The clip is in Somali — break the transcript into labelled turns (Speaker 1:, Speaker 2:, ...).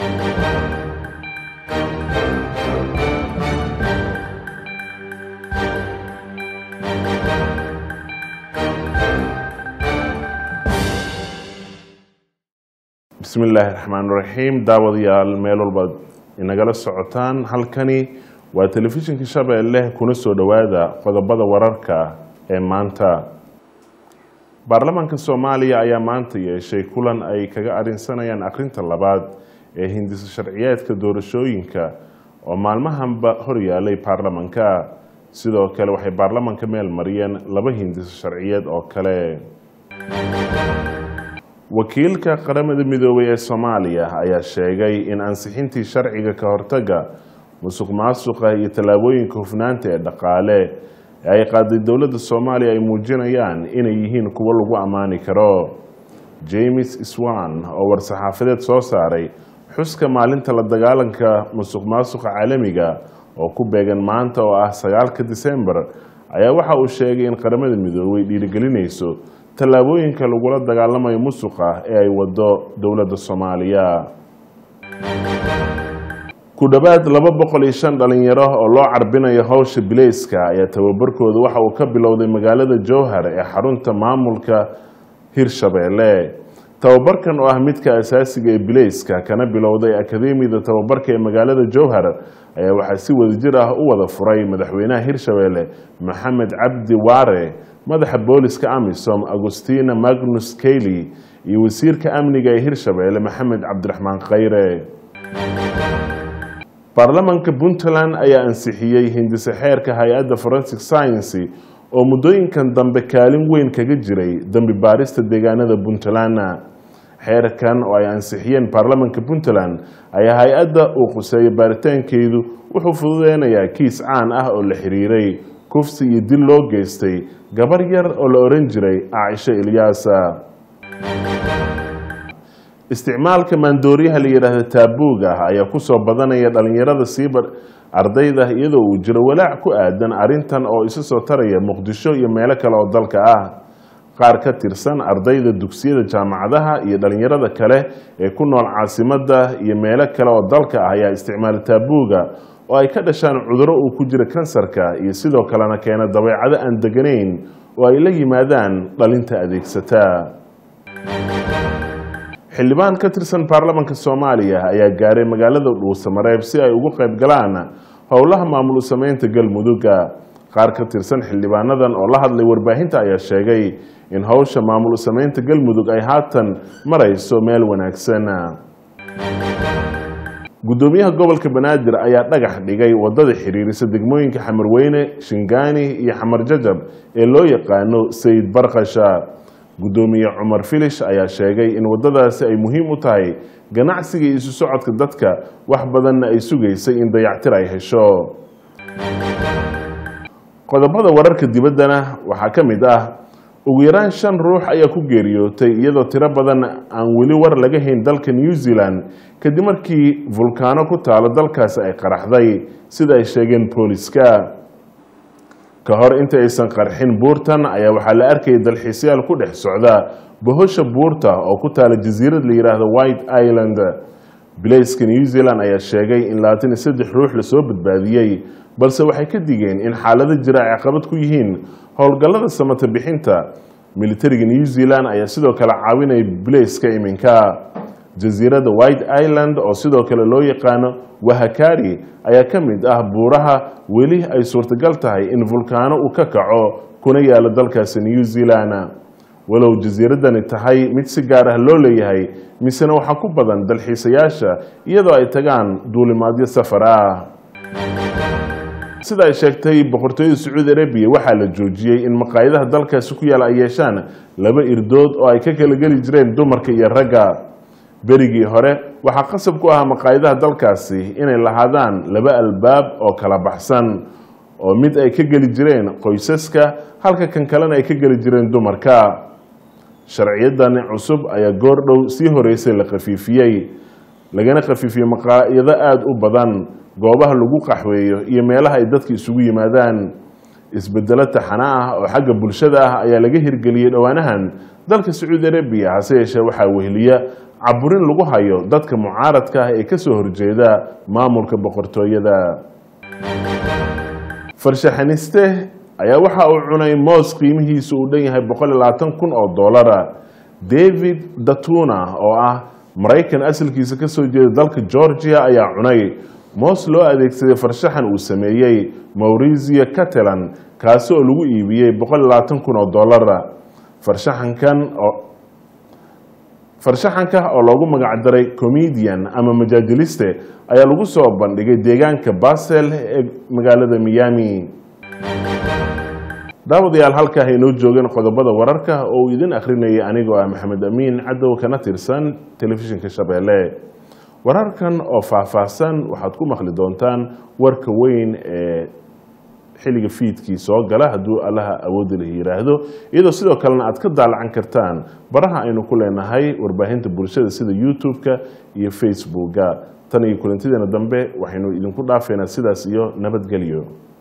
Speaker 1: bismi illaahi raxmaan raxiim daawadayaal meel walbaad inagala socotaan halkani waa telefishinka shabeelle kuna soo dhowaada qodobada wararka ee maanta baarlamaanka soomaaliya ayaa maanta yeeshay kulan ay kaga arinsanayaan akhrinta labaad ee hindisa sharciyeedka doorashooyinka oo maalmahanba horyaalay baarlamanka sidoo kale waxay baarlamanka meel mariyeen laba hindiso sharciyeed oo kale wakiilka qaramada midoobay ee soomaaliya ayaa sheegay in ansixintii sharciga ka hortaga musuq maasuqa iyo tallaabooyinka hufnaanta ee dhaqaale ee ay qaaday dowladda soomaaliya ay muujinayaan inay yihiin kuwo lagu ammaani karo james swan oo war-saxaafadeed soo saaray xuska maalinta la dagaalanka musuq maasuqa caalamiga oo ku beegan maanta oo ah sagaalka disembar ayaa waxa uu sheegay in qaramada midoobay dhiirigelinayso tallaabooyinka lagula dagaalamayo musuqa ee ay wado dowladda soomaaliya ku dhowaad laba boqol iyo shan dhalinyaro oo loo carbinayo howsha bileyska ayaa tababarkooda waxa uu ka bilowday magaalada jowhar ee xarunta maamulka hirshabeelle tababarkan oo ah midka asaasiga ee bileyska kana bilowday akademiyada tababarka ee magaalada jowhar ayaa waxaa si wadajir ah u wada furay madaxweynaha hirshabeelle maxamed cabdi waare madaxa booliska amisom agustina magnus kayli iyo wasiirka amniga ee hirshabeelle maxamed cabdiraxmaan khayre baarlamanka puntland ayaa ansixiyey hindise xeerka hay-adda forensic sciency oo muddooyinkan dambe kaalin weyn kaga jiray dembi baarista deegaanada puntland xeerkan oo ay ansixiyeen baarlamanka puntland ayaa hay-adda uu quseeyo baaritaankeedu wuxuu fududeynayaa kiis caan ah oo la xiriiray kufsi iyo dil loo geystay gabar yar oo la oran jiray caaisho ilyaasa isticmaalka maandooriyaha la yidhaahda taabuug ah ayaa kusoo badanaya dhalinyarada siiba ardayda iyadoo uu jiro walaac ku aadan arintan oo isa soo taraya muqdisho iyo meelo kale oo dalka ah qaar ka tirsan ardayda dugsiyada jaamacadaha iyo dhalinyarada kale ee ku nool caasimada iyo meelo kale oo dalka ah ayaa isticmaala taabuuga oo ay ka dhashaan cuduro uu ku jiro kansarka iyo sidoo kalena keena dabeecado aan deganayn oo ay la yimaadaan dhalinta adeegsata xildhibaan ka tirsan baarlamanka soomaaliya ayaa gaaray magaalada dhuusamareeb si ay ugu qayb galaan howlaha maamul sameynta galmudugga qaar ka tirsan xildhibaanadan oo la hadlay warbaahinta ayaa sheegay in howsha maamul sameynta galmudug ay haatan marayso meel wanaagsan gudoomiyaha gobolka banaadir ayaa dhagax dhigay wadada xiriirisa degmooyinka xamarweyne shingaani iyo xamar jajab ee loo yaqaano sayid barkasha gudoomiye cumar filish ayaa sheegay in wadadaasi ay muhiim u tahay ganacsiga iyo isu socodka dadka wax badanna ay sugaysay in dayactir ay hesho qodobada wararka dibaddana waxaa ka mid ah ugu yaraan shan ruux ayaa ku geeriyootay iyadoo tiro badan aan weli war laga hayn dalka new zealand kadib markii vulkaano ku taalo dalkaasi ay qaraxday sida ay sheegeen booliska ka hor inta aysan qarxin buurtan ayaa waxaa la arkayay dalxiisyaal ku dhex socda bohosha buurta oo ku taala jasiirad la yidhaahdo white island bilayska new zealand ayaa sheegay in labaatan iyo saddex ruux lasoo badbaadiyey balse waxay ka digeen in xaalado jira ay caqabad ku yihiin howlgallada samata bixinta militariga new zealand ayaa sidoo kale caawinaya bilayska iminka jasiiradda white island oo sidoo kale loo yaqaano wahakari ayaa ka mid ah buuraha weli ay suurtagal tahay in vulkaano uu ka kaco kuna yaalo dalkaasi new zealand walow jasiiraddani tahay mid si gaar ah loo leeyahay misena waxaa ku badan dalxiisayaasha iyadoo ay tagaan duulimaadyo safar ah sida ay sheegtay boqortooyada sacuudi arabiya waxaa la joojiyey in maqaayadaha dalkaasi ku yaala ay yeeshaan laba irdood oo ay ka kala geli jireen dumarka iyo ragga berigii hore waxaa qasab ku ahaa maqaayadaha dalkaasi inay lahaadaan laba albaab oo kala baxsan oo mid ay ka geli jireen qoysaska halka kan kalena ay ka geli jireen dumarka sharciyadani cusub ayaa goor dhow sii horeysay la khafiifiyey lagana khafiifiyey maqaayado aada u badan goobaha lagu qaxweeyo iyo meelaha ay dadka isugu yimaadaan isbedelo taxana ah oo xagga bulshada ah ayaa laga hirgeliyey dhowaanahan dalka sacuudi arabiya hase yeeshee waxaa weheliya caburin lagu hayo dadka mucaaradka ah ee kasoo horjeeda maamulka boqortooyada farshaxaniste ayaa waxa uu cunay moos qiimihiisu uu dhan yahay boqol iyo labaatan kun oo doolara david datuna oo ah maraykan asalkiisa kasoo jeeda dalka georgia ayaa cunay moos loo adeegsaday farshaxan uu sameeyey maurizio catalan kaasi oo lagu iibiyey boqol iyo labaatan kun oo doolara farshaxankan oo farshaxanka oo loogu magacdaray comedian ama majaajiliste ayaa lagu soo bandhigay deegaanka basel ee magaalada miami daawadayaal halkaa inoo joogeen qodobada wararka oo uu idin akhrinayay anigoo ah maxamed amiin cadow kana tirsan telefishinka shabeelle wararkan oo faahfaahsan waxaad ku maqli doontaan warka weyn ee xilliga fiidkii soo gala hadduu allaha awoodi la yiraahdo iyadoo sidoo kalena aad ka daalacan kartaan baraha aynu ku leenahay warbaahinta bulshada sida youtube-ka iyo facebooka tan iyo kulantideena dambe waxaynu idinku dhaafeynaa sidaas iyo nabadgelyo